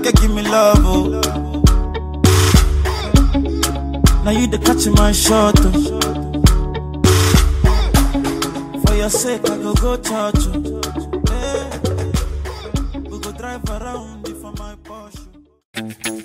can give me love, oh. Now you the catch my shot, oh. For your sake, I go go church, oh. Hey. We go drive around for my Porsche.